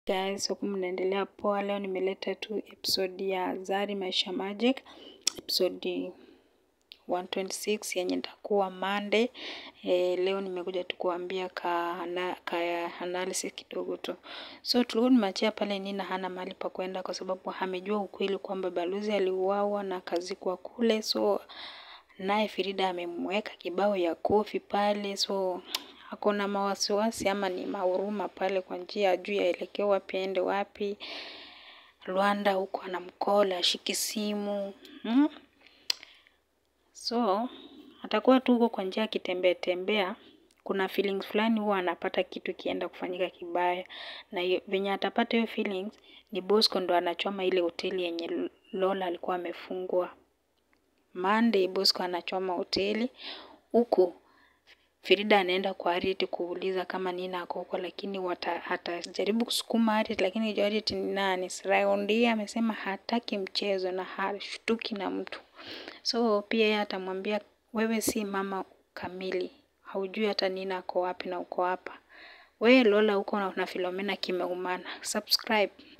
Guys, huku mnaendelea poa. Leo nimeleta tu episode ya Zari Maisha Magic, episode 126 yenye itakuwa Monday. E, leo nimekuja tu kuambia ka, ana, ka analysis kidogo tu. So tulikuwa tumeachia pale Nina hana mahali pa kwenda kwa sababu amejua ukweli kwamba balozi aliuawa na kazikwa kule, so naye Frida amemweka kibao ya kofi pale, so akona mawasiwasi ama ni mahuruma pale kwa njia juu yaelekea wapi aende wapi. Rwanda huko anamkola ashiki simu hmm? So atakuwa tu huko kwa njia akitembea tembea, kuna feelings fulani huwa anapata kitu kienda kufanyika kibaya, na hiyo venye atapata hiyo feelings ni Bosco ndo anachoma ile hoteli yenye Lola alikuwa amefungwa. Monday Bosco anachoma hoteli huku Frida anaenda kwa Harriet kuuliza kama Nina ako huko, lakini wata, atajaribu kusukuma Harriet, lakini Harriet ni nani? Raundi amesema hataki mchezo na hashtuki na mtu, so pia yeye atamwambia wewe si mama kamili, haujui hata Nina ako wapi na uko hapa. Wewe Lola huko na Philomena kimeumana. Subscribe.